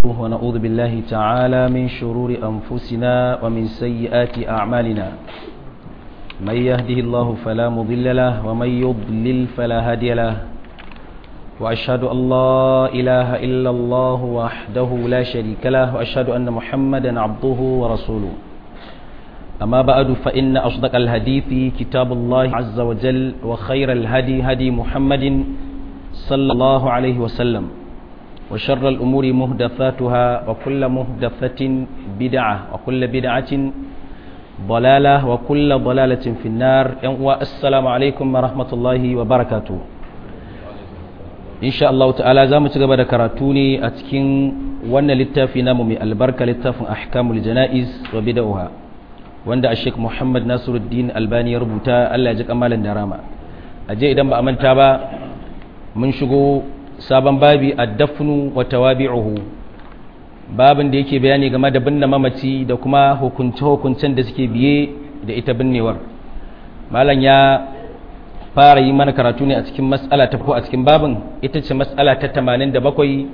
ونعوذ بالله تعالى من شرور أنفسنا ومن سيئات أعمالنا من يهده الله فلا مضل له ومن يضلل فلا هادي له وأشهد أن لا إله إلا الله وحده لا شريك له وأشهد أن محمدا عبده ورسوله أما بعد فإن أصدق الحديث كتاب الله عز وجل وخير الهدي هدي محمد صلى الله عليه وسلم وشر الأمور مهدفاتها وكل مهدفة بدعة وكل بدعة ضلالة وكل ضلالة في النار والسلام عليكم ورحمة الله وبركاته إن شاء الله تعالى زامت قبل كراتوني أتكين وانا للتافي نامو من البركة للتاف أحكام الجنائز وبدأها wanda a sheik muhammad nasiruddin albani ya rubuta allah ya ji kamalin da rama a je idan ba a manta ba mun shigo sabon babi a dafnu wa tawabi'uhu babin da yake bayani game da binne mamaci da kuma hukunce-hukuncen da suke biye da ita binnewar malam ya fara yi mana karatu ne a cikin mas'ala ta ko a cikin babin ita ce mas'ala ta 87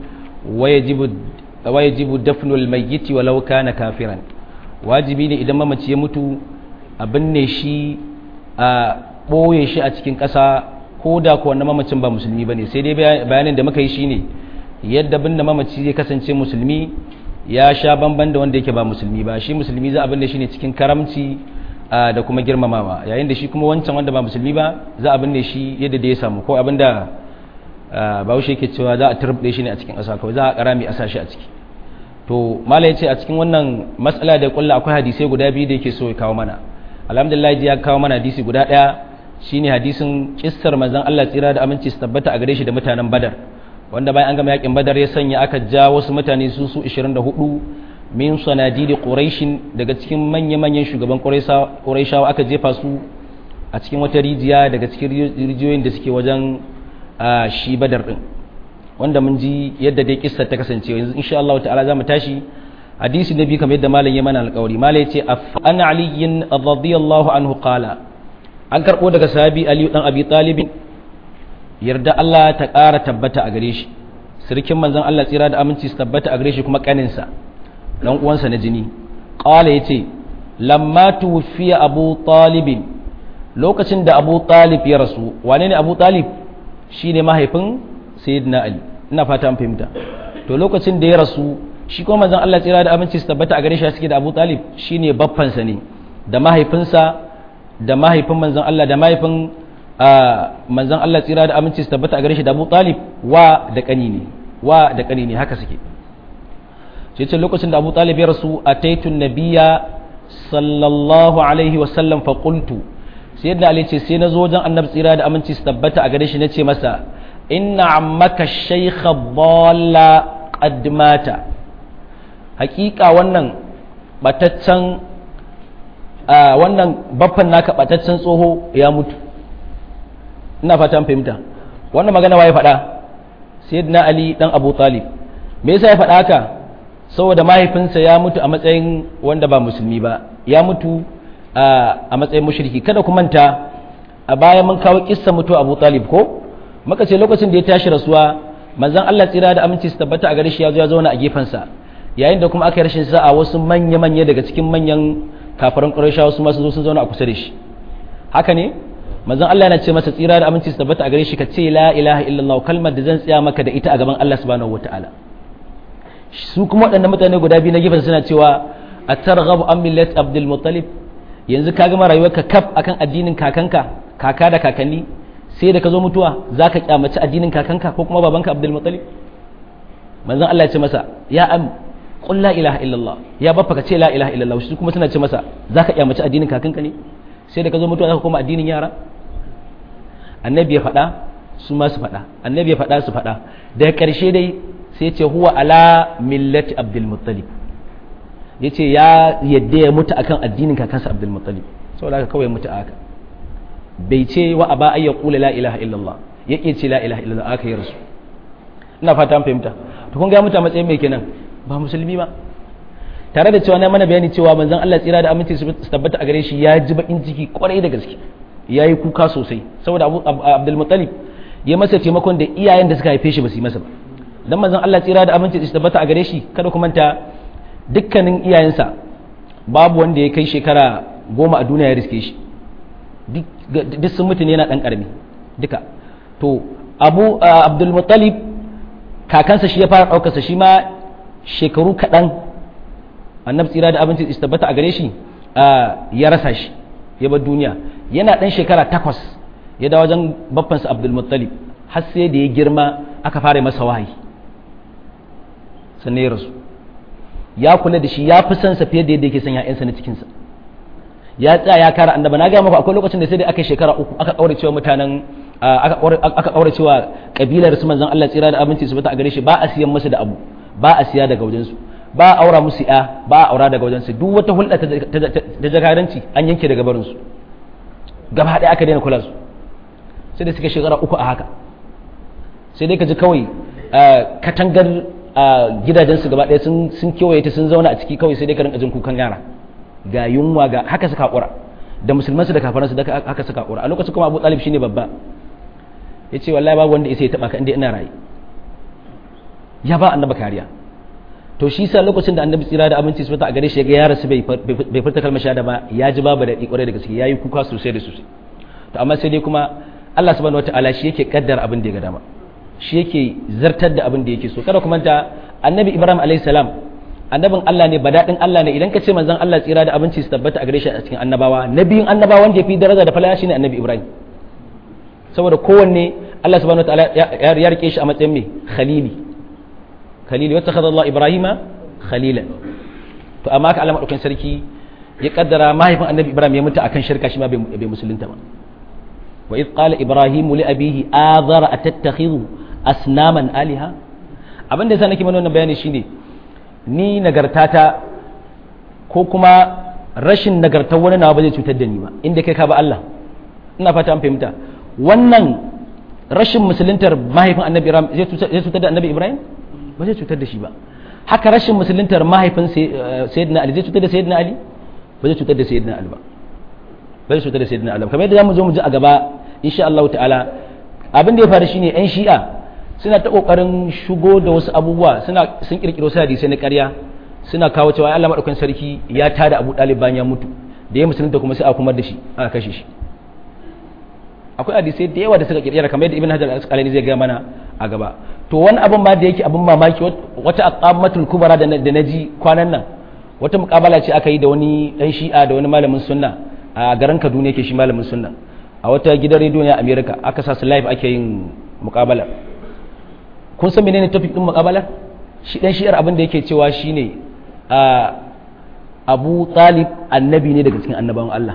wayajibu dafnul mayyiti walau kana kafiran wajibi ne idan mamaci ya mutu a binne shi a ɓoye shi a cikin ƙasa ko da ko wannan mamacin ba musulmi ba ne sai dai bayanin da muka yi shi ne yadda binne mamaci zai kasance musulmi ya sha bamban da wanda yake ba musulmi ba shi musulmi za a binne shi ne cikin karamci da kuma girmamawa yayin da shi kuma wancan wanda ba musulmi ba za a binne shi yadda da ya samu ko abin da bahaushe yake cewa za a turbe shi ne a cikin ƙasa kawai za a ƙara mai a shi a ciki to mala ya ce a cikin wannan matsala da kulla akwai hadisai guda biyu da yake so ya kawo mana alhamdulillah ya kawo mana hadisi guda ɗaya shine hadisin kissar manzon Allah tsira da aminci su tabbata a gare shi da mutanen Badar wanda bayan an gama yakin Badar ya sanya aka ja wasu mutane su su 24 min sanadidi quraishin daga cikin manya-manyan shugaban quraishawa aka jefa su a cikin wata rijiya daga cikin rijiyoyin da suke wajen shi Badar din wanda mun ji yadda dai kissa ta kasance yanzu insha Allah ta'ala zamu tashi hadisi nabi kamar yadda malam ya mana alƙawari malam yace an aliyin radiyallahu anhu qala an karbo daga sahabi ali dan abi talib yarda Allah ta ƙara tabbata a gare shi sirkin manzon Allah tsira da aminci su tabbata a gare shi kuma kaninsa dan uwansa na jini qala yace lamma tuwfiya abu talib lokacin da abu talib ya rasu wane ne abu talib shine mahaifin sayyidina ali ina fata an fahimta to lokacin da ya rasu shi kuma manzon Allah tsira da aminci su tabbata a gare shi suke da Abu Talib shine baffansa ne da mahaifinsa da mahaifin manzon Allah da mahaifin manzon Allah tsira da aminci su tabbata a gare shi da Abu Talib wa da kani ne wa da kani ne haka suke sai ce lokacin da Abu Talib ya rasu ataitu nabiyya sallallahu alaihi wa sallam fa qultu sayyidina Ali ce sai na zo wajen annabi tsira da aminci su tabbata a gare shi nace masa inna ammaka shaykha dhalla qad mata hakika wannan bataccen wannan baffan naka bataccen tsoho ya mutu ina fata an fahimta wannan magana waye faɗa sayyidina ali dan abu talib me yasa ya faɗa haka saboda mahaifinsa ya mutu a matsayin wanda ba musulmi ba ya mutu a matsayin mushriki kada ku manta a baya mun kawo kissa mutu abu talib ko muka ce lokacin da ya tashi rasuwa manzon Allah tsira da aminci su tabbata a gare shi ya zo ya zauna a gefensa yayin da kuma aka yi rashin sa'a wasu manya-manya daga cikin manyan kafaran ƙurashawa su masu zo sun zauna a kusa da shi haka ne manzon Allah yana ce masa tsira da aminci su tabbata a gare shi ka ce la ilaha illallah kalmar da zan tsaya maka da ita a gaban Allah subhanahu wataala su kuma waɗannan mutane guda biyu na gefen suna cewa a targhabu an millat abdul muttalib yanzu ka gama rayuwarka kaf akan addinin kakanka kaka da kakanni sai da ka zo mutuwa za ka kyamaci addinin kakanka ko kuma babanka abdul muttalib manzon Allah ya ce masa ya am qul la ilaha illallah ya baffa ka ce la ilaha illallah shi kuma suna ce masa zaka kyamaci addinin kakanka ne sai da ka zo mutuwa zaka koma addinin yara annabi ya faɗa su ma su faɗa annabi ya faɗa su faɗa daga ƙarshe dai sai ce huwa ala millati abdul muttalib yace ya yadda ya mutu akan addinin kakansa abdul muttalib saboda haka kawai mutu haka bai ce wa aba ayya qula la ilaha illallah yake ce la ilaha illallah aka yi rasu ina fata an fahimta to kun ga mutu a matsayin mai kenan ba musulmi ba tare da cewa na mana bayani cewa manzon Allah tsira da aminci su tabbata a gare shi ya ji bakin ciki kwarai da gaske ya yi kuka sosai saboda Abdul Muttalib ya masa taimakon da iyayen da suka haife shi ba su yi masa ba dan manzon Allah tsira da aminci su tabbata a gare shi kada ku manta dukkanin iyayensa babu wanda ya kai shekara goma a duniya ya riske shi duk sun mutu ne yana dan karami duka to abu abdul muttalib kakansa shi ya fara ɗaukarsa shi ma shekaru kaɗan annabi tsira da abinci su tabbata a gare shi ya rasa shi ya bar duniya yana ɗan shekara takwas ya da wajen baffansa abdul muttalib har sai da ya girma aka fara masa wahayi sannan ya rasu ya kula da shi ya fi son sa fiye da yadda yake son ya'yansa na cikinsa ya tsaya ya kara annaba na gaya muku akwai lokacin da sai da aka shekara uku aka kaure cewa mutanen aka kaure cewa kabilar su manzon Allah tsira da abinci su bata a gare shi ba a siyan musu da abu ba a siya daga wajen su ba a aura musu ya ba a aura daga wajen su duk wata hulɗa ta jakaranci an yanke daga barin su gaba ɗaya aka daina kula su sai da suka shekara uku a haka sai dai ka ji kawai katangar gidajensu gaba ɗaya sun kewaye ta sun zauna a ciki kawai sai dai ka rinka jin kukan yara ga yunwa ga haka suka haƙura da musulmansu da kafaransu da haka suka haƙura a lokacin kuma abu talib shine babba ya ce wallahi babu wanda isa ya taɓa ka inda ina rayu ya ba annaba kariya to shi sa lokacin da annabi tsira da abinci su fita a gare shi ya ga yara su bai furta kalmar shahada ba ya ji babu da ƙwarai da gaske ya yi kuka sosai da sosai to amma sai dai kuma Allah subhanahu wataala shi yake kaddar abin da ya ga dama shi yake zartar da abin da yake so kada kuma ta annabi ibrahim alayhi salam annabin Allah ne badadin Allah ne idan ka ce manzon Allah tsira da abinci su tabbata a gare shi a cikin annabawa nabiyin annabawa wanda ya fi daraja da falala shine annabi ibrahim saboda kowanne Allah subhanahu wataala ya rike shi a matsayin mai khalili khalili wata khadha Allah ibrahima khalilan to amma ka Allah madaukakin sarki ya kaddara mahaifin annabi ibrahim ya mutu akan shirka shi ma bai musulunta ba wa id qala ibrahim li abihi azara atattakhidhu asnaman aliha abin da yasa nake mana wannan bayani shine ni nagartata ko kuma rashin nagartar wani nawa ba zai cutar da ni ba inda kai ka ba Allah ina fata an fahimta wannan rashin musuluntar mahaifin annabi ibrahim zai cutar da annabi ibrahim ba zai cutar da shi ba haka rashin musuluntar mahaifin sayyidina ali zai cutar da sayyidina ali ba zai cutar da sayyidina ali ba ba zai cutar da sayyidina ali kamar yadda zamu zo mu ji a gaba insha Allah ta'ala abin da ya faru shine yan shi'a suna ta kokarin shigo da wasu abubuwa suna sun kirkiro su hadisi na ƙarya suna kawo cewa Allah madaukakin sarki ya tada Abu Talib bayan ya mutu da ya musulunta kuma sai a kumar da shi aka kashe shi akwai hadisai da yawa da suka kirkira kamar yadda Ibn Hajar al-Asqalani zai ga mana a gaba to wani abin ma da yake abin mamaki wata aqamatul kubra da da naji kwanan nan wata mukabala ce aka yi da wani dan shi'a da wani malamin sunna a garin Kaduna yake shi malamin sunna a wata gidan rediyo ne a America aka sa su live ake yin mukabala kun san menene topic din mukabala shi dan shi'ar abin da yake cewa shine a Abu Talib annabi ne daga cikin annabawan Allah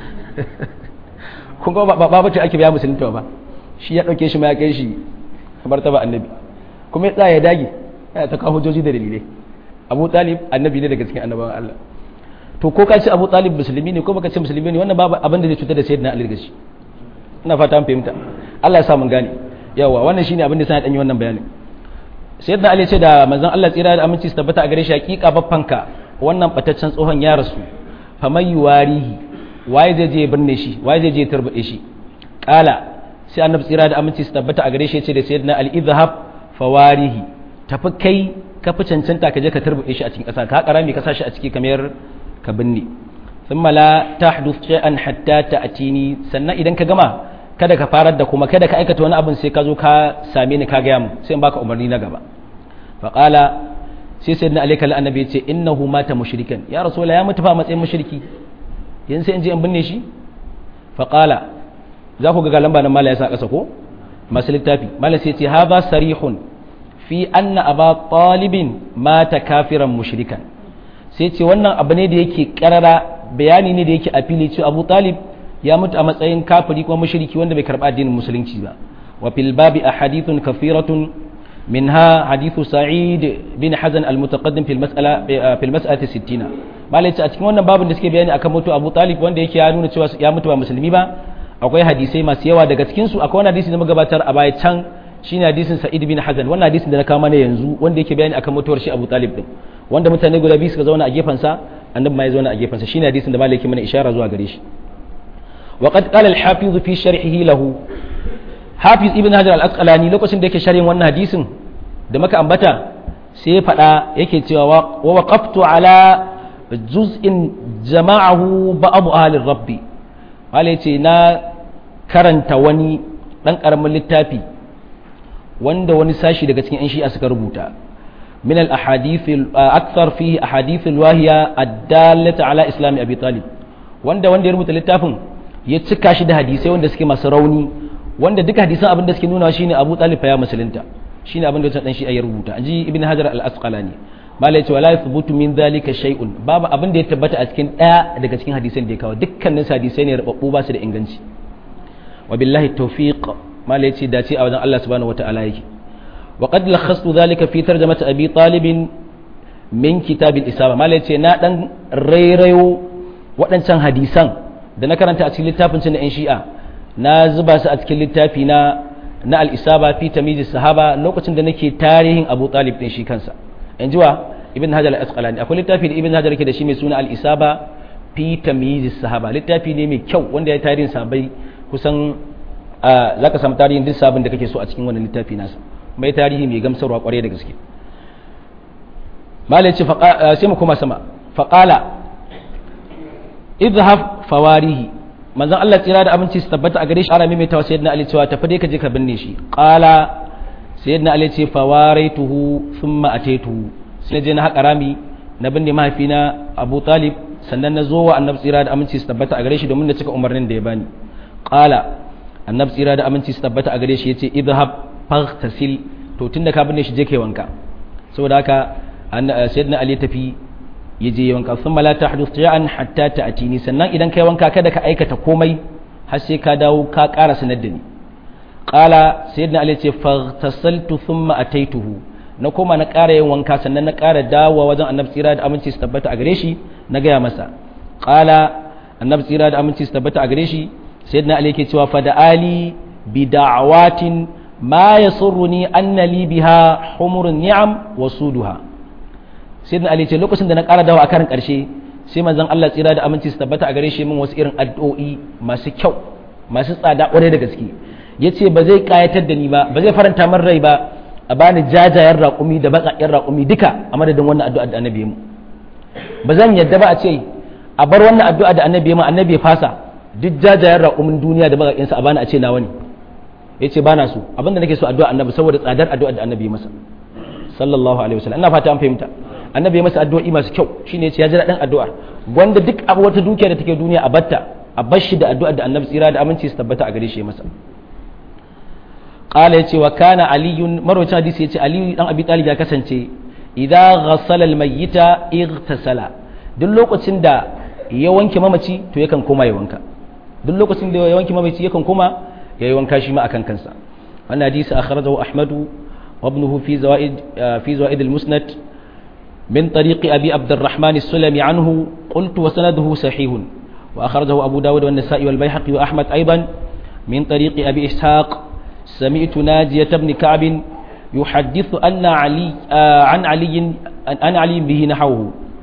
kun ga ba ba ce ake biya musulunta ba shi ya dauke shi ma ya kai shi kamar ta ba annabi kuma ya tsaya ya dage ya ta kawo hujjoji da dalilai Abu Talib annabi ne daga cikin annabawan Allah to ko ka ce Abu Talib musulmi ne ko baka ce musulmi ne wannan babu abin da zai cutar da sayyidina Ali gashi ina fata an fahimta Allah ya sa mun gane yawa wannan shine abin da sai dan yi wannan bayani sayyidina Ali ce da manzon Allah tsira da aminci su tabbata a gare shi hakika baffanka wannan bataccen tsohon ya rasu famai yuwarihi waye zai je birne shi waye zai je turbaɗe shi kala sai annabi tsira da aminci su tabbata a gare shi ya ce da sayyidina ali idhhab fawarihi tafi kai ka fi cancanta ka je ka turbaɗe shi a cikin ƙasa ka haƙara mai ka sa shi a ciki kamar ka binne thumma la tahduth shay'an hatta ta'tini sannan idan ka gama kada ka farar da kuma kada ka aikata wani abin sai ka zo ka same ni ka gaya mu sai in baka umarni na gaba faqala sai sayyidina ali kalla annabi ya ce innahu mata mushrikan ya rasulullah ya mutu fa matsayin mushriki yanzu sai in je in binne shi faƙala za ku ga lamba nan mala ya sa ƙasa ko masu littafi mala sai ce haza sarihun fi anna aba talibin mata kafiran mushrikan sai ce wannan abu ne da yake karara bayani ne da yake a fili cewa abu talib ya mutu a matsayin kafiri kuma mushriki wanda bai karɓa addinin musulunci ba wa fil babi ahadithun kafiratun منها حديث سعيد بن حزن المتقدم في المسألة في المسألة الستين malai a cikin wannan babin da suke bayani akan mutu Abu Talib wanda yake ya nuna cewa ya mutu ba musulmi ba akwai hadisai masu yawa daga cikin su akwai wani hadisi da magabatar a baya can shine hadisin Sa'id bin Hazan wannan hadisin da na kawo mana yanzu wanda yake bayani akan mutuwar shi Abu Talib din wanda mutane guda biyu suka zauna a gefen sa annabi ma ya zauna a gefen sa shine hadisin da malai yake mana ishara zuwa gare shi wa qad qala al-hafiz fi sharhihi lahu hafiz ibn hajar al-asqalani lokacin da yake sharhin wannan hadisin da maka ambata sai faɗa yake cewa wa waqaftu ala juz'in jama'ahu ba'd ahli rabbi wala yace na karanta wani dan karamin littafi wanda wani sashi daga cikin 'yan shi'a suka rubuta min al-ahadith akthar fihi ahadith al-wahiya ad-dallata ala islam abi talib wanda wanda ya rubuta littafin ya cika shi da hadisai wanda suke masu rauni wanda duka hadisan abin da suke nuna shine abu talib ya musulunta shine abin da wancan dan shi'a ya rubuta anji ibn hajar al-asqalani mala yace wala yathbutu min dhalika shay'un babu abin da ya tabbata a cikin daya daga cikin hadisan da ya kawo dukkanin hadisai ne rababbu ba su da inganci wa billahi tawfiq mala yace dace a wajen Allah subhanahu wataala yake wa qad lakhastu dhalika fi tarjamati abi talib min kitab al-isaba mala yace na dan rairayo waɗancan hadisan da na karanta a cikin littafin cin yan shi'a na zuba su a cikin littafi na na al-isaba fi tamyiz sahaba lokacin da nake tarihin abu talib din shi kansa in ji wa ibn hajar al-asqalani akwai littafi da ibn hajar yake da shi mai suna al-isaba fi tamyiz sahaba littafi ne mai kyau wanda ya tarihin sahabbai kusan za ka samu tarihin duk sabon da kake so a cikin wannan littafi nasa mai tarihi mai gamsarwa kwarai da gaske malai ce sai mu koma sama faƙala idhaf fawarihi manzon Allah tsira da abinci su tabbata a gare shi ara mai tawa sayyidina Ali cewa tafi dai ka je ka binne shi qala sayyidina Ali ce fawaraituhu thumma ataituhu sai je na haƙa rami na binne mahaifina Abu Talib sannan na zo wa annabi tsira da aminci su tabbata a gare shi domin na cika umarnin da ya bani qala annabi tsira da aminci su tabbata a gare shi yace idhab faghtasil to tunda ka binne shi je kai wanka saboda haka sayyidina Ali tafi ya je wanka thumma la tahduth ja'an hatta ta'tini sannan idan kai wanka kada ka aikata komai har sai ka dawo ka ƙara sanar da ni qala sayyidina Ali ce faghtasaltu thumma ataituhu na koma na ƙara yin wanka sannan na ƙara dawowa wajen annabi tsira da aminci su tabbata a gare shi na gaya masa qala annabi tsira da aminci su tabbata a gare shi sayyidina ali yake cewa fa da ali bi da'awatin ma yasurruni anna li biha humurun ni'am wa suduha sayyidina ali ce lokacin da na ƙara dawo a karin ƙarshe sai manzon Allah tsira da aminci su tabbata a gare shi min wasu irin addu'o'i masu kyau masu tsada ƙwarai da gaske yace ba zai kayatar da ni ba ba zai faranta min rai ba a bani jajayen raƙumi da baƙaƙen raƙumi duka a madadin wannan addu'a da annabi mu ba zan yadda ba a ce a bar wannan addu'a da annabi mu annabi ya fasa duk jajayen raƙumin duniya da baƙaƙen sa a bani a ce nawa ne yace ba na so abinda nake so addu'a annabi saboda tsadar addu'a da annabi masa sallallahu alaihi wasallam ina fata an fahimta annabi ya masa addu'o'i masu kyau shine yace ya ji daɗin addu'ar wanda duk abu wata dukiya da take duniya a batta a bar shi da addu'ar da annabi tsira da aminci su tabbata a gare shi masa qala yace wa kana aliyun marwacin hadisi yace aliyu dan abi talib ya kasance idza ghassala almayyita ightasala duk lokacin da ya wanke mamaci to yakan koma ya wanka duk lokacin da ya wanke mamaci yakan koma ya yi wanka shi ma akan kansa wannan hadisi akhrajahu ahmadu wa ibnuhu fi zawaid fi zawaid almusnad من طريق أبي عبد الرحمن السلمي عنه قلت وسنده صحيح وأخرجه أبو داود والنسائي والبيحقي وأحمد أيضا من طريق أبي إسحاق سمعت ناجية بن كعب يحدث أن علي آه عن علي أن علي به نحوه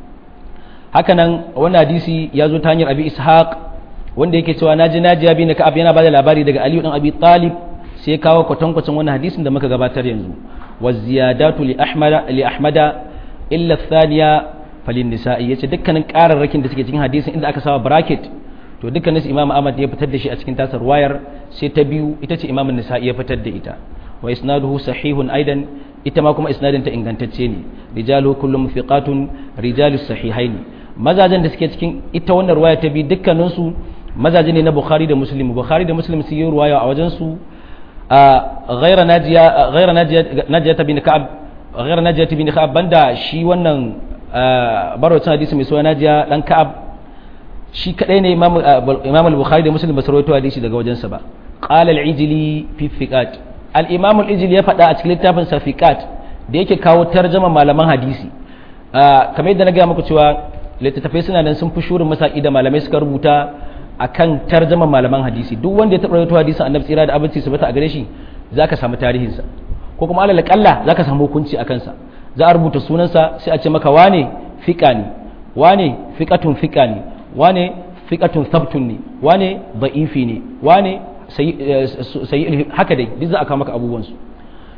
hakanan wannan hadisi ya zo ta hanyar abi ishaq wanda yake cewa naji najiya bin ka'ab yana bada labari daga aliyu dan abi talib sai kawo kwatankwacin wannan hadisin da muka gabatar yanzu wa ziyadatu li ahmada li ahmada illa thaniya falin nisa'i yace dukkanin qararrakin da suke cikin hadisin inda aka sawa bracket to dukkanin imam ahmad ya fitar da shi a cikin tasar wayar sai ta biyu ita ce imam nisa'i ya fitar da ita wa isnaduhu sahihun aidan ita ma kuma isnadin ta ingantacce ne rijalu kullum thiqatun rijalu sahihaini mazajen da suke cikin ita wannan ruwaya ta bi dukkanin su mazaje ne na bukhari da muslim bukhari da muslim sun yi ruwaya a wajen su ghayra najiya ghayra najiya najiya bin ka'ab ghayra najiya bin ka'ab banda shi wannan barwacin hadisi mai suna najiya dan ka'ab shi kadai ne imam al-bukhari da muslim ba su rawaito hadisi daga wajensa ba qala al-ijli fi fiqat al-imam al-ijli ya faɗa a cikin littafin sa fiqat da yake kawo tarjama malaman hadisi kamar yadda na ga muku cewa littattafai suna nan sun fi shurin masaki da malamai suka rubuta akan tarjama malaman hadisi duk wanda ya taɓa rawaito hadisin annabi tsira da abinci su bata a gare shi zaka samu tarihinsa ko kuma alal kalla zaka samu hukunci a kansa za a rubuta sunansa sai a ce maka wane fiqa ne wane fiqatun fiqa ne wane fiƙatun sabtun ne wane ba'ifi ne wane sayi haka dai duk za a kawo maka abubuwansu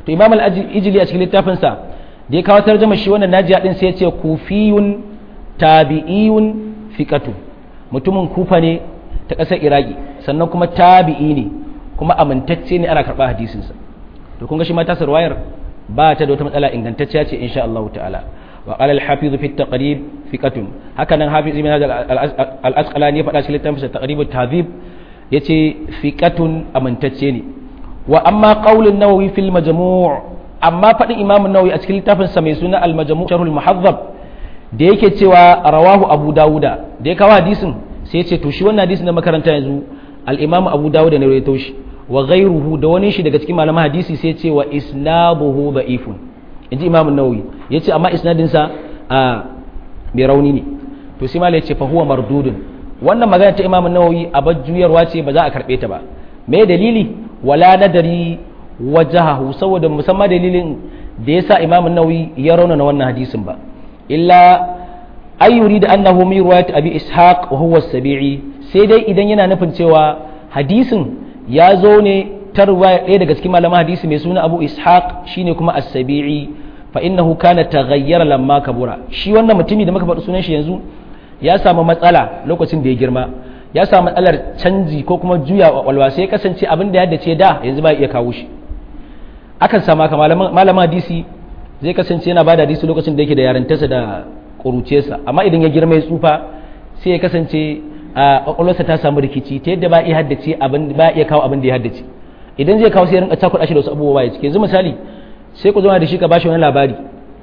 to imam al-ijli a cikin littafin sa da ya kawo tarjuma shi wannan najiya din sai ya ce kufiyun tabi'iyun fiqatu mutumin kufa ne ta ƙasar iraki sannan kuma tabi'i ne kuma amintacce ne ana karɓa hadisinsa to kun ga shi ma tasar wayar ba ta da wata matsala ingantacciya ce insha Allah ta'ala wa qala al-hafiz fi at-taqrib fiqatun haka nan hafiz ibn hajar al-asqalani ya faɗa cikin littafin taqrib at-tahzib yace fiqatun amintacce ne wa amma qaul an-nawawi fil majmu' amma faɗin imam an-nawawi a cikin littafin sa mai suna al-majmu' sharh al-muhazzab da yake cewa rawahu abu dawuda da ya kawo hadisin sai ya ce to shi wannan hadisin da makaranta yanzu al-imam abu dawuda ne rawaito shi wa ghayruhu da wani shi daga cikin malaman hadisi sai ya ce wa isnabuhu da'ifun inji imam an-nawawi yace amma isnadin sa a mai rauni ne to sai malai yace fa huwa mardudun wannan magana ta imam an-nawawi a bajjuyarwa ce ba za a karbe ta ba me dalili wala nadari wajahahu saboda musamman dalilin da yasa imam an-nawawi ya rauna wannan hadisin ba illa ay yurid annahu min riwayat abi ishaq wa huwa as-sabi'i sai dai idan yana nufin cewa hadisin ya zo ne ta riwaya ɗaya daga cikin malaman hadisi mai suna abu ishaq shine kuma as-sabi'i fa innahu kana taghayyara lamma kabura shi wannan mutumi da muka faɗi sunan shi yanzu ya samu matsala lokacin da ya girma ya samu matsalar canji ko kuma juya walwa sai ya kasance abin da ya dace da yanzu ba iya kawo shi akan sama ka malaman hadisi zai kasance yana bada hadisi lokacin da yake da yarantarsa da ƙuruciyarsa amma idan ya girma ya tsufa sai ya kasance a ƙwaƙwalwarsa ta samu rikici ta yadda ba iya haddace abin ba iya kawo abin da ya haddace idan zai kawo sai ya rinka cakuɗa shi da wasu abubuwa ya cike yanzu misali sai ku zama da shi ka bashi wani labari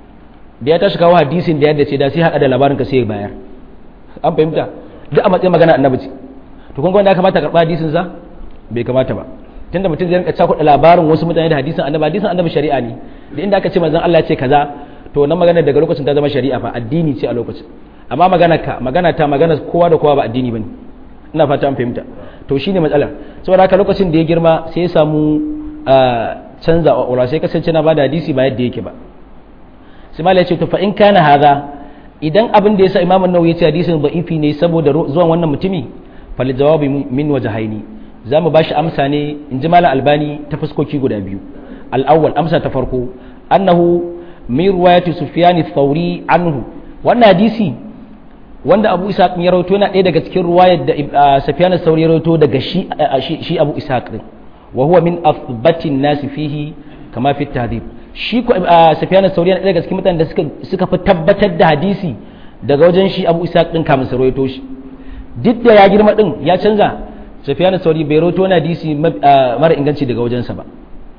da ya tashi kawo hadisin da ya haddace da sai haɗa da labarin ka sai ya bayar an fahimta duk a matsayin magana annabi ce to kun ga wanda ya kamata karɓa hadisin sa bai kamata ba tunda mutum zai rinka cakuɗa labarin wasu mutane da hadisin annabi hadisin annabi shari'a ne da inda aka ce manzon Allah ya ce kaza to wannan magana daga lokacin ta zama shari'a fa addini ce a lokacin amma magana ka magana ta magana kowa da kowa ba addini bane ina fata an fahimta to shine matsalar saboda haka lokacin da ya girma sai ya samu canza wa sai kasance na bada hadisi ba yadda yake ba sai malai ya ce to fa in kana hadha idan abin da yasa imamu nawawi ya ce hadisin da'ifi ne saboda zuwan wannan mutumi fal jawabi min wajhaini za mu ba shi amsa ne in ji malam albani ta fuskoki guda biyu al'awwal amsa ta farko annahu min ruwayati sufyan thauri anhu wannan hadisi wanda abu ishaq ya rawaito yana ɗaya daga cikin ruwayar da sufyan thauri ya rawaito daga shi shi abu ishaq din wa huwa min athbatin nasi fihi kama fi tahdhib shi ko sufyan thauri yana ɗaya daga cikin mutanen da suka suka fi tabbatar da hadisi daga wajen shi abu ishaq din kamin sa rawaito shi duk da ya girma din ya canza sufyan sauri bai roto na hadisi mara inganci daga wajensa ba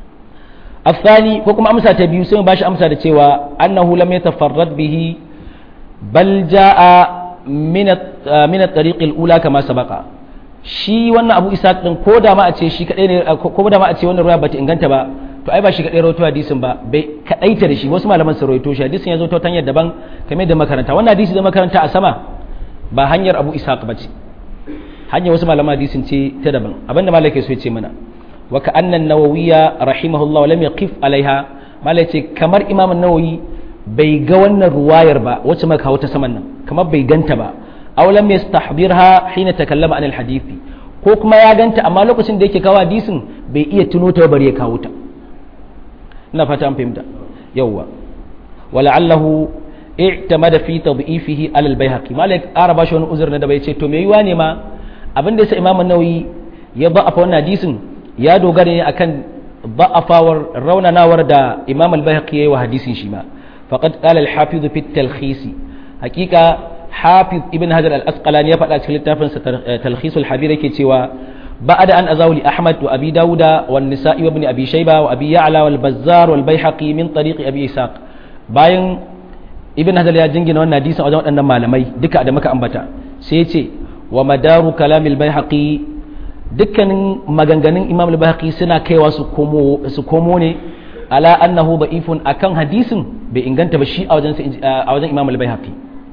afsani ko kuma amsa ta biyu sai mu bashi amsa da cewa annahu lam yatafarrad bihi bal jaa min min at-tariq al-ula kama sabaqa shi wannan abu isa din ko da ma a ce shi kadai ne ko da ma a ce wannan ruwa bata inganta ba to ai ba shi kadai rawaito hadisin ba bai kadaita da shi wasu malaman su rawaito shi hadisin ya zo ta hanyar daban kamar da makaranta wannan hadisi da makaranta a sama ba hanyar abu isa ba ce hanyar wasu malaman hadisin ce ta daban abinda malaka so ya ce mana wa ka annan nawawiya rahimahullah lam yaqif alaiha malai ce kamar imam nawawi bai ga wannan ruwayar ba wacce muka kawo ta saman nan kamar bai ganta ba aw lam yastahdirha hina takallama anil hadisi ko kuma ya ganta amma lokacin da yake kawo hadisin bai iya tuno ta bari ya kawo ta ina fata an fahimta yawwa wala'allahu i'tamada fi tad'ifihi ala al-baihaqi malik araba shi wani uzur na da bai ce to me yiwa ne ma abin da yasa imam an-nawawi ya ba'afa wannan hadisin ya dogara ne akan ba'afawar raunanawar da imam al-baihaqi yayi wa hadisin shi ma faqad qala al-hafiz fi at-talkhis haqiqa hafiz ibn hajar al-asqalani ya faɗa cikin littafin sa talkhis al-habir yake cewa بعد أن أزاول أحمد وأبي داود والنساء وابن أبي شيبة وأبي يعلى والبزار والبيحقي من طريق أبي إسحاق باين ابن هذا ya jingina wannan hadisin wajen waɗannan malamai duka da muka ambata sai ya ce wa madaru kalamil bayhaqi dukkanin maganganun imam al-bayhaqi suna kaiwa su komo su komo ne ala annahu da'ifun akan hadisin bai inganta ba shi a wajen a wajen imam al-bayhaqi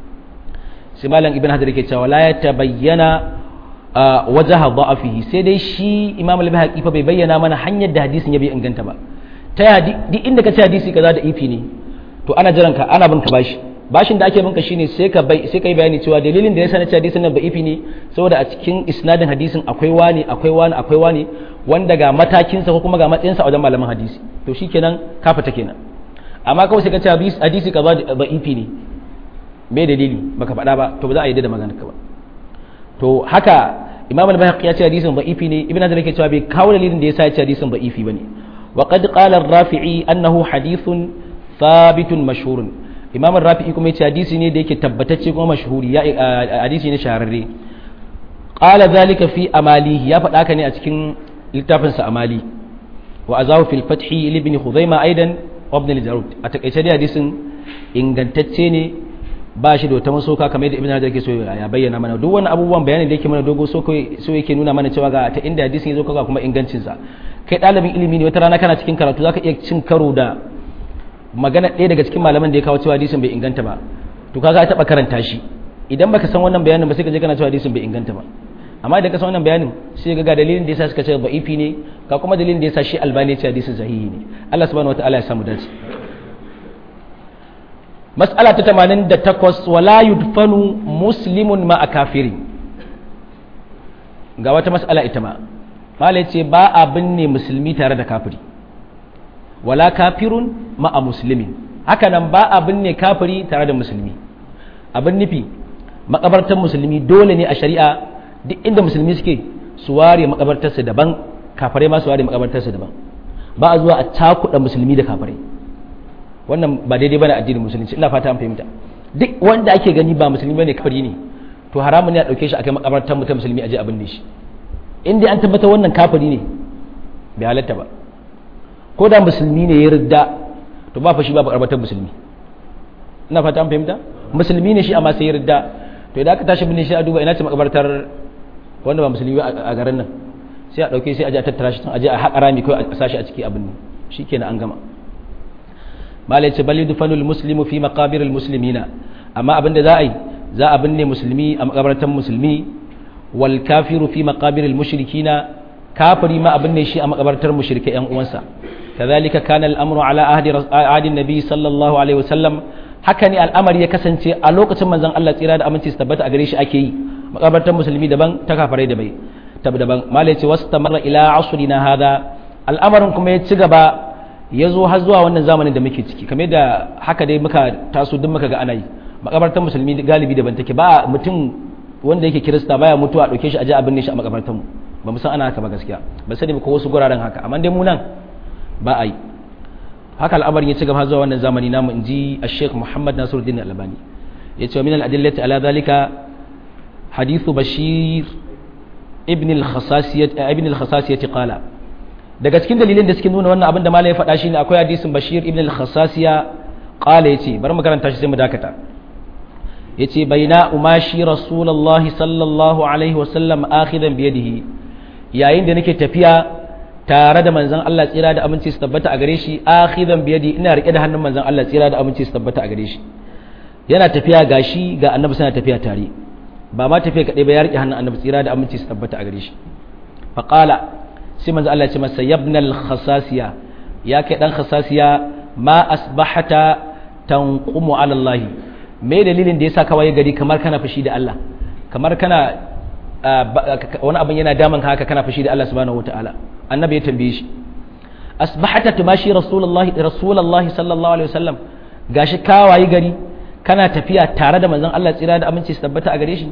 sai malam ibn hajar yake cewa la yatabayyana wajaha da'afihi sai dai shi imam al-bahaqi fa bai bayyana mana hanyar da hadisin ya bai inganta ba ta ya duk inda ka ce hadisi kaza da ifi ne to ana jiran ka ana bin ka bashi bashin da ake binka shine sai ka bai sai kai bayani cewa dalilin da yasa na ce hadisin nan da'ifi ne saboda a cikin isnadin hadisin akwai wani akwai wani akwai wani wanda ga matakin sa ko kuma ga matsayin sa a wajen malaman hadisi to shikenan ka fita kenan amma kawai sai ka ce hadisi kaza da'ifi ne me dalili baka faɗa ba to ba za a yi da maganar ka ba to haka imam al-bayhaqi ya ce hadisin da'ifi ne ibn hazar yake cewa bai kawo dalilin da yasa ya ce hadisin da'ifi bane wa qad qala ar-rafi'i annahu hadithun thabitun mashhurun imam ar-rafi'i kuma yace hadisi ne da yake tabbatacce kuma mashhuri ya hadisi ne shahararre qala zalika fi amalihi ya faɗa ka ne a cikin littafin sa amali wa azahu fil fathi ibn khuzaima aidan wa ibn al-jarud a takaice dai hadisin ingantacce ne ba shi da wata masoka kamar yadda ibn hajar ke so ya bayyana mana duk wani abubuwan bayani da yake mana dogo so so yake nuna mana cewa ga ta inda hadisin yazo kaga kuma ingancin sa kai dalibin ilimi ne wata rana kana cikin karatu zaka iya cin karo da magana ɗaya daga cikin malaman da ya kawo cewa hadisin bai inganta ba to kaga taba karanta shi idan baka san wannan bayanin ba sai ka je kana cewa hadisin bai inganta ba amma idan ka san wannan bayanin sai ga dalilin da yasa suka ce da'ifi ne ga kuma dalilin da yasa shi albani ya ce hadisin sahihi ne Allah subhanahu wataala ya samu dace mas'ala ta 88 wala yudfanu muslimun ma kafiri ga wata mas'ala ita ma malai ce ba a binne musulmi tare da kafiri wala kafirun ma a muslimin haka nan ba a binne kafiri tare da musulmi abin nufi makabartar musulmi dole ne a shari'a duk inda musulmi suke su ware makabartarsa daban kafirai ma su ware makabartarsa daban ba a zuwa a cakuɗa musulmi da kafirai wannan ba daidai bane addinin musulunci ina fata an fahimta duk wanda ake gani ba musulmi bane kafiri ne to haramun ne a dauke shi akai makabartar mutum musulmi aje abin da shi in dai an tabbatar wannan kafiri ne bai halatta ba ko da musulmi ne ya ridda to ba fa shi ba makabartar musulmi ina fata an fahimta musulmi ne shi amma sai ya ridda to idan aka tashi bin shi a duba ina ce makabartar wanda ba musulmi ba a garin nan sai a dauke sai a je a tattara shi a je a haƙa rami kawai a sashi a ciki abin ne shikenan an gama malai ce bal yudfanul muslimu fi maqabiril muslimina amma abin da za a yi za a binne musulmi a makabartan musulmi wal kafiru fi maqabiril mushrikina kafiri ma abin ne shi a makabartar mushrike yan uwansa kadhalika kana al-amru ala ahdi ahdi nabi sallallahu alaihi wasallam haka ne al'amari ya kasance a lokacin manzon Allah tsira da aminci su tabbata a gare shi ake yi makabartar musulmi daban ta kafirai da bai daban malai ce wastamarra ila asrina hada al'amarin kuma ya ci gaba ya zo har zuwa wannan zamanin da muke ciki kamar da haka dai muka taso duk muka ga ana yi makabartar musulmi galibi daban take ba mutum wanda yake kirista baya mutuwa a dauke shi a je a binne shi a makabartar mu ba mu san ana haka ba gaskiya ba sani ba ko wasu guraren haka amma dai mu nan ba a yi haka al'amarin ya ci gaba zuwa wannan zamani namu inji Sheikh Muhammad Nasiruddin Albani yace wa min al-adillati ala dhalika hadithu Bashir ibn al-Khasasiyah ibn al-Khasasiyah qala daga cikin dalilin da suke nuna wannan abin da malai ya faɗa shine akwai hadisin Bashir ibn al-Khasasiya qala yace bari mu karanta shi sai mu dakata yace baina umashi rasulullah sallallahu alaihi wasallam akhidan bi yadihi yayin da nake tafiya tare da manzon Allah tsira da aminci su tabbata a gare shi akhidan bi yadi ina rike da hannun manzon Allah tsira da aminci su tabbata a gare shi yana tafiya gashi ga annabi suna tafiya tare ba ma tafiya kadai ba ya rike hannun annabi tsira da aminci su tabbata a gare shi faqala sai manzo Allah ya ce masa yabnal khasasiya ya kai dan khasasiya ma asbahata tanqumu ala Allah me dalilin da yasa kawai gari kamar kana fushi da Allah kamar kana wani abin yana daman haka kana fushi da Allah subhanahu wataala annabi ya tambaye shi asbahata tumashi rasulullahi rasulullahi sallallahu alaihi wasallam gashi kawaye gari kana tafiya tare da manzon Allah tsira da aminci su tabbata a gare shi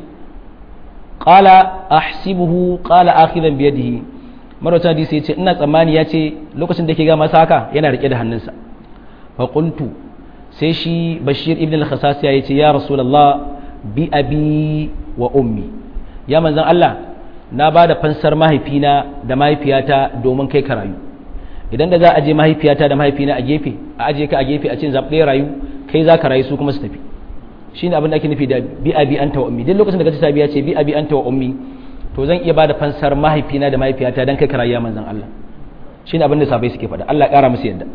qala ahsibuhu qala akhidan bi yadihi marwata hadisi ya ce ina tsammani ya ce lokacin da ke ga masa haka yana rike da hannunsa fa qultu sai shi bashir ibn al-khasasiya ya ce ya rasulullah bi abi wa ummi ya manzon Allah na ba da fansar mahaifina da mahaifiyata domin kai ka rayu idan da za a je mahaifiyata da mahaifina a gefe a aje ka a gefe a cin zaɓe rayu kai za ka rayu su kuma su tafi shine abin da ake nufi da bi abi anta wa ummi duk lokacin da kace sabi ya ce bi abi anta wa ummi to zan iya bada fansar mahaifina da mahaifiyata dan kai karayya manzon Allah shine abin da sabai suke faɗa Allah ƙara musu yadda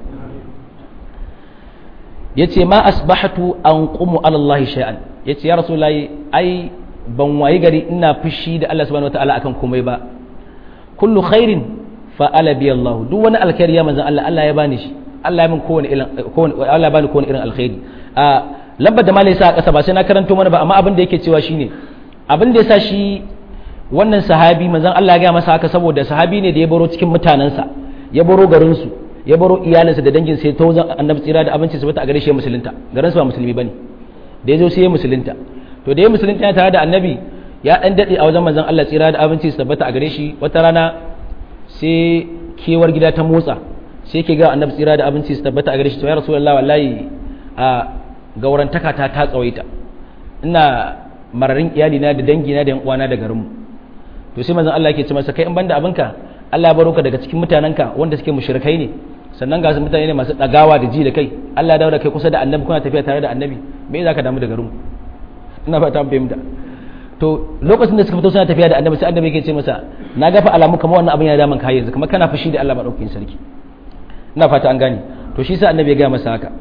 yace ma asbahatu an qumu ala Allah shay'an yace ya rasulullahi ai ban wayi gari ina fushi da Allah subhanahu wataala akan komai ba kullu khairin fa ala bi Allah duk wani alkhairi ya manzon Allah Allah ya bani shi Allah ya min kowane irin kowane Allah ya bani kowane irin alkhairi a lambar da malai sa a ƙasa ba sai na karanto mana ba amma abin da yake cewa shine abin da ya sa shi wannan sahabi manzon Allah ya ga masa haka saboda sahabi ne da ya baro cikin mutanensa ya baro garinsu ya baro iyalinsa da dangin sai ta wajen annabi tsira da abinci su bata a gare shi ya musulunta garinsu ba musulmi bane da ya zo sai ya musulunta to da ya musulunta ya tare da annabi ya dan dade a wajen manzon Allah tsira da abinci su tabbata a gare shi wata rana sai kewar gida ta motsa sai ke ga annabi tsira da abinci su tabbata a gare shi to ya rasulullahi wallahi a gaurantaka ta ta tsawaita ina mararin iyalina da dangina da yan uwana da garinmu to sai manzon Allah yake ce masa kai in banda abinka Allah ya baro ka daga cikin mutanenka wanda suke mushrikai ne sannan ga su mutane ne masu dagawa da ji da kai Allah ya dawo da kai kusa da annabi kuna tafiya tare da annabi me za ka damu da garinmu ina fata an fahimta to lokacin da suka fito suna tafiya da annabi sai annabi yake ce masa na gafa alamu kamar wannan abin ya daman ka yanzu kamar kana fushi da Allah madaukakin sarki ina fata an gane to shi sa annabi ya ga masa haka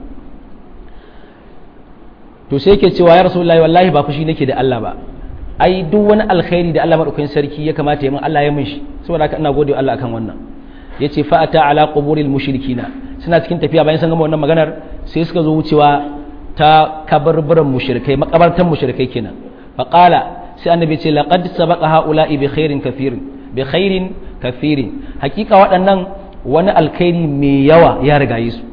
to sai yake cewa ya rasulullahi wallahi ba fushi nake da Allah ba ai duk wani alkhairi da Allah madaukakin sarki ya kamata ya min Allah ya min shi saboda haka ina gode wa Allah akan wannan yace fa ata ala quburil mushrikina suna cikin tafiya bayan sun gama wannan maganar sai suka zo wucewa ta kabarbaran mushrikai makabartan mushrikai kenan fa qala sai annabi ce laqad sabaqa haula'i bi khairin kathirin bi khairin kathirin hakika waɗannan wani alkhairi mai yawa ya rigaye su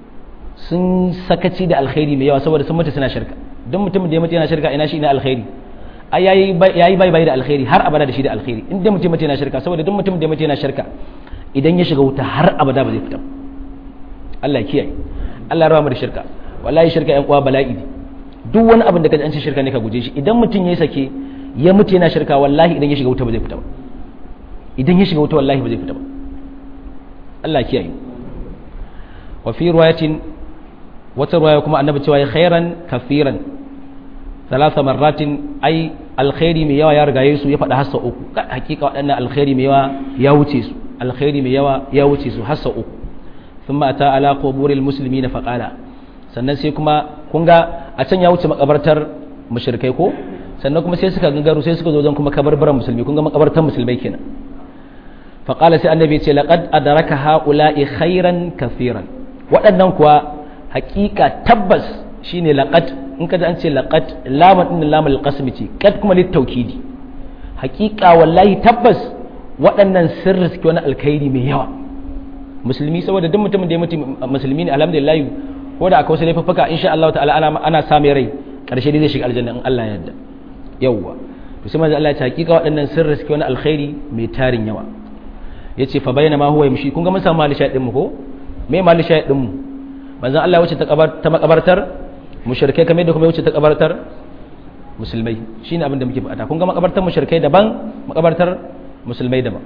sun sakaci da alkhairi mai yawa saboda sun mutu suna shirka don mutum da ya mutu yana shirka ina shi ina alkhairi ai yayi bai bai da alkhairi har abada da shi da alkhairi in dai mutum yana shirka saboda duk mutum da mutum yana shirka idan ya shiga wuta har abada ba zai fita Allah ya kiyaye Allah ya raba mu da shirka wallahi shirka yan uwa bala'i ne duk wani abin da kaji an ce shirka ne ka guje shi idan mutum ya sake ya mutu yana shirka wallahi idan ya shiga wuta ba zai fita ba idan ya shiga wuta wallahi ba zai fita ba Allah ya kiyaye wa fi riwayatin wata riwaya kuma annabi cewa ya khairan kafiran ثلاث مرات أي الخير mai yawa ya rigaye su ya faɗa hassa uku hakika waɗannan alkhairi mai yawa ya wuce su alkhairi mai yawa ya wuce su hassa uku thumma ata ala quburil muslimina faqala sannan sai kuma kun ga a can ya wuce makabartar mushrikai ko sannan kuma sai suka gangaro sai suka zo wajen kuma kabarbaran musulmi kun ga makabartar musulmai kenan faqala sai annabi ya ce laqad adraka haula'i khairan kafiran waɗannan kuwa hakika tabbas shine laqad in ka an ce laqad lamun din lamul qasm ce kad kuma lit tawkidi haqiqa wallahi tabbas waɗannan sirri suke wani alkhairi mai yawa musulmi saboda duk mutumin da ya mutu musulmi ne alhamdulillah ko da akwai wasu laifuffuka insha Allah ta'ala ana ana same rai karshe dai zai shiga aljanna in Allah ya yarda yawwa to sai manzo Allah ya ce haqiqa waɗannan sirri suke wani alkhairi mai tarin yawa yace fa bayyana ma huwa yamshi kun ga mun samu mali shaydin mu ko me mali shaydin mu manzo Allah ya wuce ta makabartar mushrikai kamar da kuma wuce ta kabartar musulmai shine abin da muke faɗa kun ga makabartar mushrikai daban makabartar musulmai daban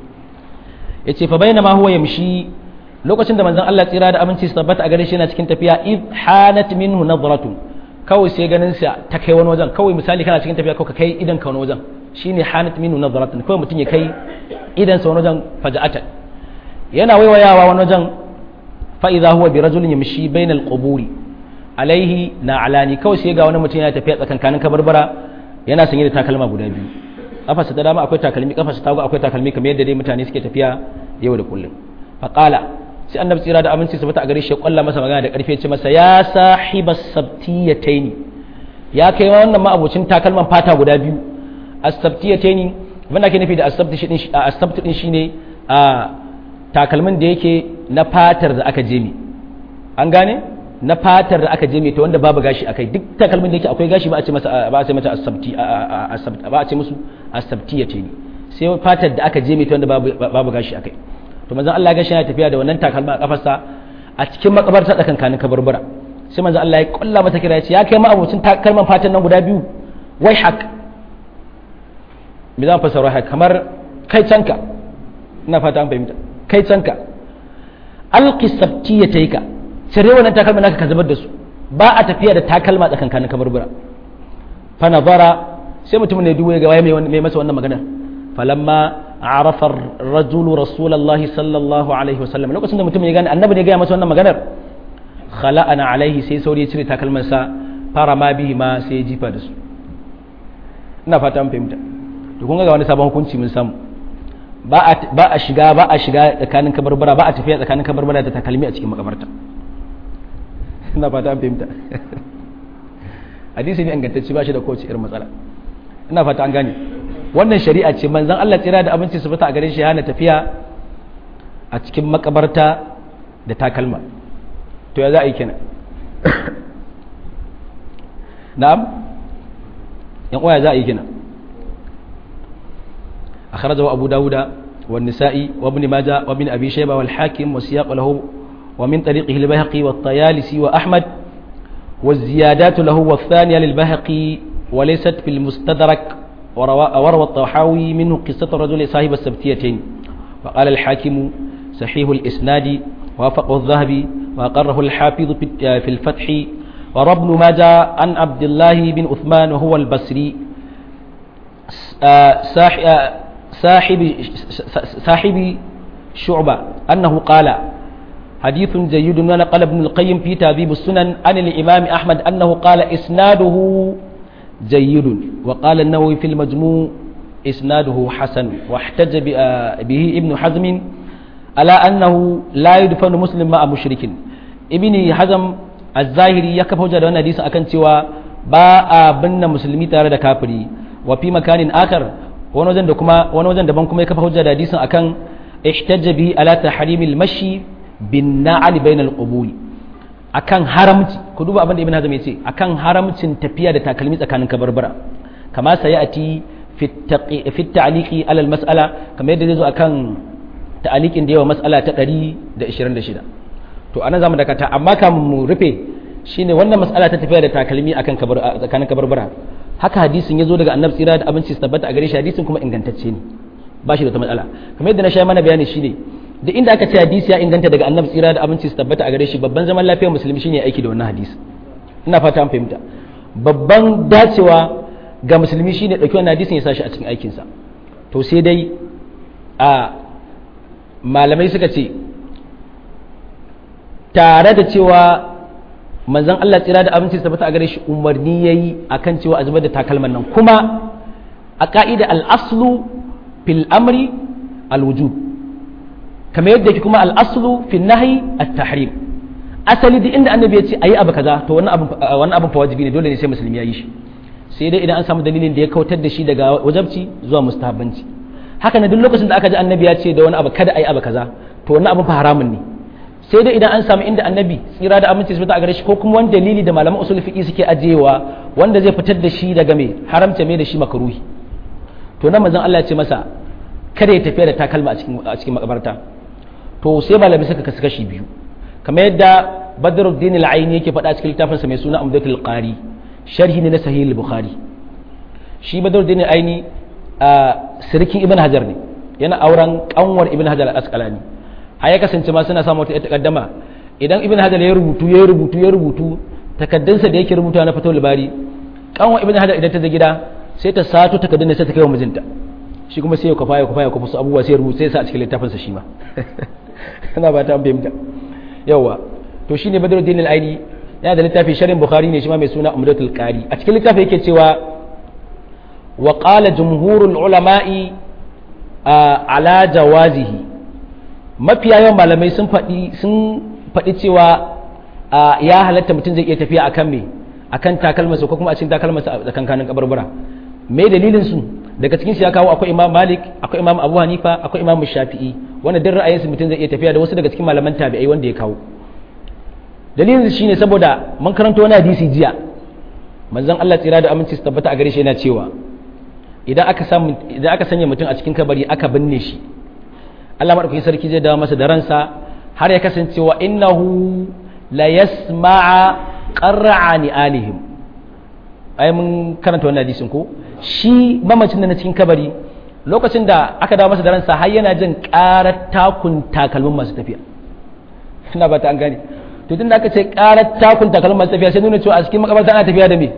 yace fa bainama huwa yamshi lokacin da manzon Allah tsira da aminci su tabbata a gare shi yana cikin tafiya id hanat minhu nadratun kawai sai ganin sa ta kai wani wajen kawai misali kana cikin tafiya kawai ka kai idan ka wani wajen shine hanat minhu nadratun kawai mutum ya kai idan sa wani wajen faja'atan yana waiwayawa wani wajen fa idza huwa bi rajulin yamshi bainal quburi alaihi na alani kawai sai ga wani mutum yana tafiya tsakankanin kabarbara yana sanye da takalma guda biyu kafarsa ta dama akwai takalmi kafarsa ta akwai takalmi kamar yadda dai mutane suke tafiya yau da kullum faqala sai annabi tsira da aminci sabata a gare shi ya kwalla masa magana da karfi ya ce masa ya sahibas sabtiyataini ya kai wannan ma abocin takalman fata guda biyu as-sabtiyataini abin da ake nufi da as-sabtu din shine a takalmin da yake na fatar da aka jemi an gane na fatar da aka je mai ta wanda babu gashi akai duk takalmin da yake akwai gashi ba a ce masa ba a ce mata asabti ba a ce musu asabti ya ce ni sai fatar da aka je mai ta wanda babu babu gashi akai to manzon Allah gashi yana tafiya da wannan takalma a kafarsa a cikin makabarta da kankanin kabarbara sai manzon Allah ya kulla mata kira ya ce ya kai ma abocin takalman fatan nan guda biyu wai hak me zan fasara hak kamar kai canka ina fata an fahimta kai canka alqi sabtiyatayka cire wannan takalma naka ka zubar da su ba a tafiya da takalma tsakankanin kabarbura fa nazara sai mutum ne duwaye ga mai mai masa wannan maganar falamma arafa ar-rajulu rasulullahi sallallahu alaihi wasallam lokacin da mutum ya gane annabi ne ya ga masa wannan maganar khala'ana alaihi sai sauri ya cire takalman sa fara ma bihi ma sai ya jifa da su ina fata an fahimta to kun ga wani sabon hukunci mun samu ba a shiga ba a shiga tsakanin kabarbara ba a tafiya tsakanin kabarbara da takalmi a cikin makabarta ina fata an fahimta hadisi ne ingantacce ba shi da kowace irin matsala ina fata an gane wannan shari'a ce manzon Allah tsira da abinci su fita a gare shi hana tafiya a cikin makabarta da takalma to ya za a yi kenan na'am yan uwa ya za a yi kenan akhrajahu abu dawuda wa nisa'i wa ibn majah wa ibn abi shayba wal hakim wa siyaq lahu wa min tariqihi al-bayhaqi wa at-tayalisi wa ahmad والزيادات له والثانية للبهقي وليست في المستدرك وروى الطحاوي منه قصة الرجل صاحب السبتيتين وقال الحاكم صحيح الإسناد وافقه الذهبي وأقره الحافظ في الفتح وروى ابن ماجه عن عبد الله بن عثمان وهو البصري صاحب صاحب شعبة أنه قال حديث جيد ونقل ابن القيم في تهذيب السنن عن الإمام أحمد أنه قال إسناده جيد وقال النووي في المجموع إسناده حسن واحتج به ابن حزم على أنه لا يدفن مسلم مع مشرك ابن حزم الظاهري يكف وجه وانا حديث أكن سوى باء بن مسلمي تare da kafiri wa fi makanin akar wani wajen da kuma wani wajen daban kuma ya kafa hujja da hadisin akan ihtajja bihi ala tahrimil mashi bin na'al bainal quburi akan haramci ku duba abin da ibn hazm yace akan haramcin tafiya da takalmi tsakanin kabarbara kama sayati fi ta'liqi ala al mas'ala kamar yadda zai zo akan ta'liqin da yawa mas'ala ta 126 to anan zamu dakata amma kamun mu rufe shine wannan mas'ala ta tafiya da takalmi akan kabar tsakanin kabarbara haka hadisin yazo daga annabi tsira da abinci su tabbata a gare shi hadisin kuma ingantacce ne ba shi da wata matsala kamar yadda na sha mana bayani shine da inda aka ce hadisi ya inganta daga annabi tsira da abinci su tabbata a gare shi babban zaman lafiyar musulmi shine aiki da wannan hadisi ina fata an fahimta babban dacewa ga musulmi shine dauki wannan hadisin ya sashi a cikin aikinsa to sai dai a malamai suka ce tare da cewa manzon Allah tsira da abinci su tabbata a gare shi umarni yayi akan cewa a zubar da takalman nan kuma a ka'ida al-aslu fil amri al-wujub kamar yadda yake kuma al'aslu fi nahi at-tahrim asali da inda annabi ya ce ayi abu kaza to wannan abin wannan abin fa wajibi ne dole ne sai musulmi ya yi shi sai dai idan an samu dalilin da ya kautar da shi daga wajabci zuwa mustahabbanci haka ne duk lokacin da aka ji annabi ya ce da wani abu kada ayi abu kaza to wannan abin fa haramun ne sai dai idan an samu inda annabi tsira da aminci su a gare shi ko kuma wani dalili da malaman usul fiqi suke ajiyewa wanda zai fitar da shi daga me haramta me da shi makruhi to nan manzon Allah ya ce masa kada ya tafiya da takalma a cikin a cikin makabarta to sai malami suka kasu kashi biyu kamar yadda badruddin al-aini yake faɗa cikin littafinsa mai suna umdatul qari sharhi ne na sahih al-bukhari shi badruddin al-aini a sirkin ibn hajar ne yana auren kanwar ibn hajar al-asqalani har ya kasance ma suna samu wata takaddama idan ibn hajar ya rubutu ya rubutu ya rubutu takaddunsa da yake rubuta na fatawul bari kanwar ibn hajar idan ta je gida sai ta sato takaddun sai ta kai wa mijinta shi kuma sai ya kwafa ya kwafa ya kwafa su abubuwa sai ya rubuta sai sa a cikin littafinsa shi ma ina ba ta fahimta yawa to shine badruddin al-aini yana da littafi sharhin bukhari ne shi ma mai suna umdatul qari a cikin littafi yake cewa wa qala jumhurul ulama'i ala jawazihi mafiya yawan malamai sun faɗi sun faɗi cewa ya halatta mutum zai iya tafiya akan me akan takalmasa ko kuma a cikin takalmasa a tsakankanin kabarbara me dalilin su daga cikin shi ya kawo akwai imam malik akwai imam abu hanifa akwai imam shafi'i wanda duk ra'ayinsu mutum zai iya tafiya da wasu daga cikin malaman tabi'ai wanda ya kawo dalilin shine saboda mun karanta wani hadisi jiya manzon Allah tsira da aminci su tabbata a gare shi yana cewa idan aka samu idan aka sanya mutum a cikin kabari aka binne shi Allah madaukakin sarki zai dawo masa da ransa har ya kasance wa innahu la yasma'a qarra'ani alihim ai mun karanta wannan hadisin ko shi mamacin da na cikin kabari lokacin da aka dawo masa da ransa har yana jin karar takun takalmin masu tafiya ina ba ta an gane to tun da aka ce karar takun takalmin masu tafiya sai nuna cewa a cikin makabarta ana tafiya da me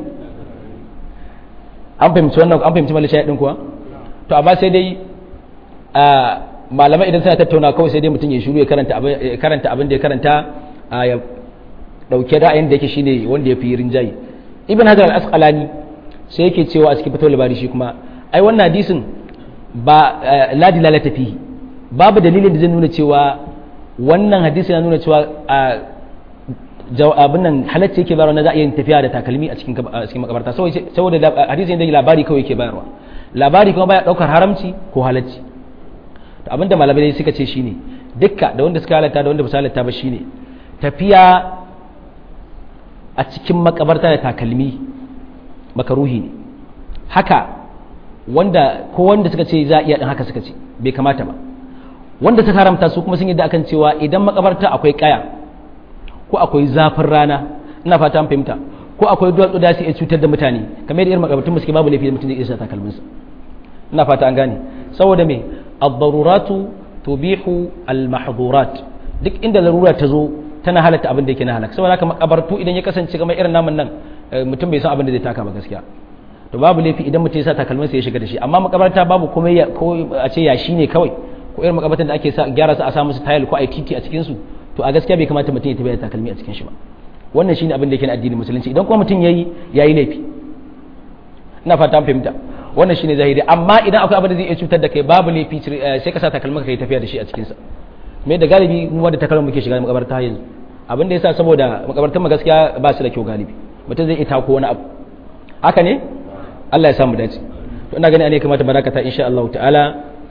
an fahimci wannan an fahimci malisha din kuwa to amma sai dai a malamai idan suna tattauna kawai sai dai mutum ya shiru ya karanta abin karanta abin da ya karanta ya dauke ra'ayin da yake shine wanda ya fi rinjayi ibn hajar al-asqalani sai yake cewa a cikin fatawar labari shi kuma ai wannan hadisin ba la dilalata fihi babu dalilin da zai nuna cewa wannan hadisi na nuna cewa abin nan halacci yake bayarwa na za a yin tafiya da takalmi a cikin cikin makabarta saboda hadisi da labari kawai yake bayarwa labari kuma baya daukar haramci ko halacci to abinda malamai suka ce shine dukka da wanda suka halatta da wanda ba su halatta ba shine tafiya a cikin makabarta da takalmi makaruhi ne haka wanda ko wanda suka ce za a iya din haka suka ce bai kamata ba wanda suka haramta su kuma sun yi da akan cewa idan makabarta akwai kaya ko akwai zafin rana ina fata an fahimta ko akwai duwatsu da su iya cutar da mutane kamar yadda irin makabartun suke babu laifi da mutum zai iya sa takalminsa ina fata an gane saboda me ad-daruratu tubihu al-mahdhurat duk inda larura ta zo tana halatta abin da yake na halaka saboda haka makabartu idan ya kasance kamar irin namun nan mutum bai san abin da zai taka ba gaskiya to babu laifi idan mutum ya sa takalminsa ya shiga da shi amma makabarta babu komai ko a ce yashi ne kawai ko irin makabartan da ake sa gyara su a sa musu tile ko a titi a cikin su to a gaskiya bai kamata mutum ya tafi da takalmi a cikin shi ba wannan shine abin da yake na addinin musulunci idan kuma mutum yayi yayi laifi ina fata an fahimta wannan shine zahiri amma idan akwai abin da zai iya cutar da kai babu laifi sai ka sa takalmin ka yi tafiya da shi a cikin sa me da galibi mu wanda takalmin muke shiga makabarta yanzu abin da yasa saboda makabartan mu gaskiya ba su da kyau galibi mutum zai iya tako wani abu haka ne Allah ya samu dace to ina gani ne kamata barakata insha Allah ta'ala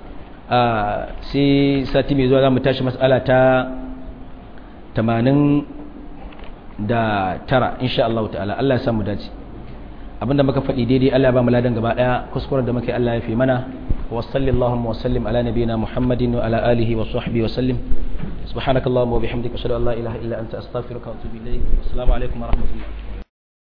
sai sati mai zuwa za mu tashi mas'ala ta tamanin da tara insha Allah ta'ala Allah ya samu dace abinda muka faɗi daidai Allah ya ba mu ladan gaba daya kuskuren da muka yi Allah ya fi mana wa sallallahu wa sallim ala nabiyyina Muhammadin wa ala alihi wa sahbihi wa sallim subhanakallahumma wa bihamdika ashhadu an la ilaha illa anta astaghfiruka wa atubu ilayk assalamu alaikum wa rahmatullah